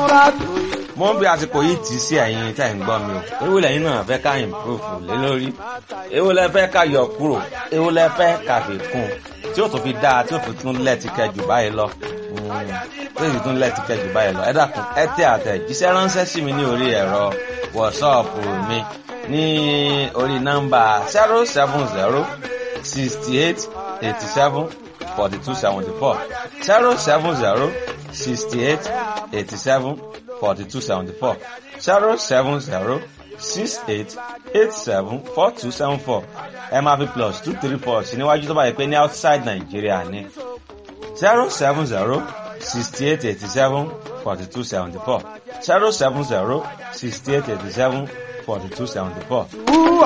múra tó yẹ. mo ń bí àsìkò yìí tì í sí ẹ̀yin tẹ́ ń gbọ́ mi o èwo lẹ́yìn náà fẹ́ ká improve lé lórí èwo lẹ fẹ́ ká yọ kúrò èwo lẹ fẹ́ ká fi kún tí ó tún fi dáa tí ó fi tún lẹ́ẹ̀tì kẹjù báyìí lọ tí ó sì tún lẹ́ẹ̀tì kẹjù báyìí lọ ẹ dákun ẹ tẹ àtẹ̀jíṣẹ́ ránṣẹ́ sí mi ní orí ẹ̀rọ wọ̀ṣọ́ọ̀pù mi ní orí nọ́mbà zero seven zero sixty eight eighty seven forty two seventy four zero seven zero sixty eight eighty seven forty two seventy four zero seven zero six eight eight seven four two seven four ẹ máa fi plus two three four sí níwájú tó bá yẹ pé ní outside Nàìjíríà ní zero seven zero sixty eight eighty seven forty two seventy four zero seven zero sixty eight eighty seven forty two seventy four.